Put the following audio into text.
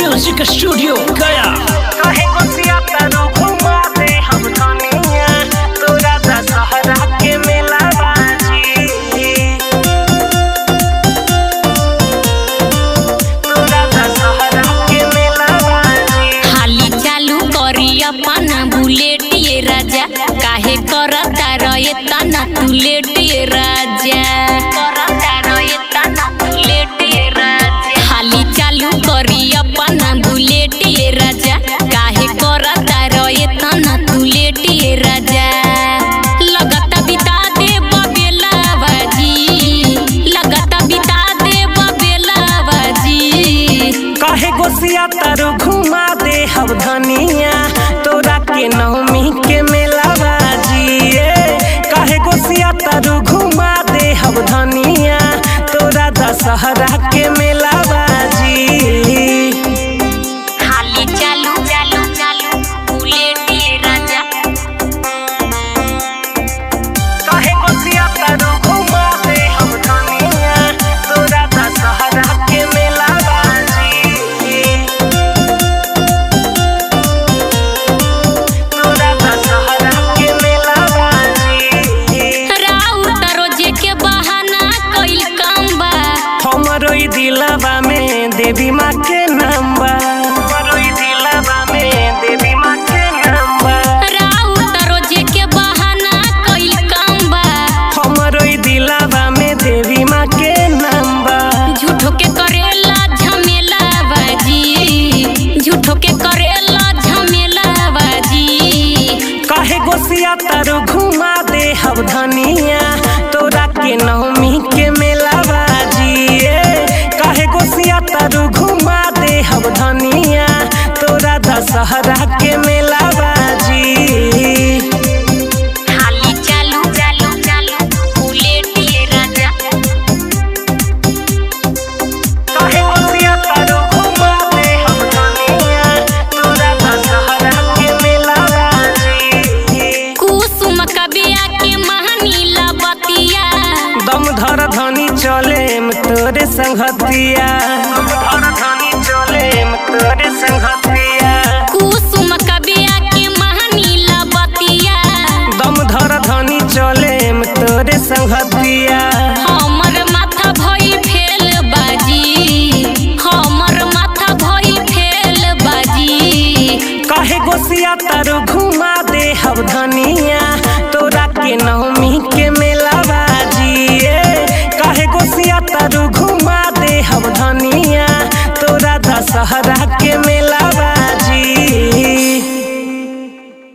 Music studio गया कहे गोसिया तारू घुमा दे हम धनिया तोरा दशहरा के मेला बाजी तोरा दशहरा के मेला बाजी हाली चालू करी अपन बुलेट ये राजा काहे करता रहे तना तू लेट ये राजा करता रहे तना तू लेट ये राजा हाली चालू करी अपन बुलेट ये राजा काहे करता रहे तना तू लेट ये राजा लगता बिता दे बबेला बाजी लगता बिता दे बबेला बाजी कहे गोसिया तारू घुमा दे हम धनिया तोरा के नवमी के मेला बाजी ए। कहे गोसिया तारू घुमा दे हम धनिया तोरा दशहरा के मेला बाजी हाली चालू चालू चालू बुलेट ये राजा कहे गोसिया तारू घुमा दे हम धनिया तोरा दशहरा के मेला बाजी तोरा दशहरा के मेला बाजी राउत रोजे के बहाना कइल काम बा हमरो ई दिलवा में देवी माँ के नाम बा हमरो ई दिलवा में देवी माँ के नाम बा राउत रोजे के बहाना कइल काम बा हमरो ई दिलवा में देवी माँ के नाम बा झूठो के करेला झमेला बाजी झूठो के करेला झमेला बाजी काहे गोसिया तारू घुमा दे हम धनिया तोरा के नवमी के मेला बाजी ए। काहे गोसिया तारू घुमा दे हम धनिया तोरा दशहरा के मेला बाजी हाली चालू चालू चालू बुलेट ये राजा काहे गोसिया तारू घुमा दे हम धनिया तोरा दशहरा के मेला बाजी कुसुम कबिया के महानीला बतिया दम धर धनी चले तोरे संगतिया दम धर धनी चले तोरे संगतिया कुसुम कबिया के महानीला बतिया दम धर धनी चले तोरे संगतिया हमर माथा भई फेल बाजी हमर माथा भई फेल बाजी काहे गोसिया तारू घुमा दे हम धनिया तोरा के नवमी के मेला बाजी ए। काहे गोसिया तारू घुमा दे हम धनिया तोरा दशहरा के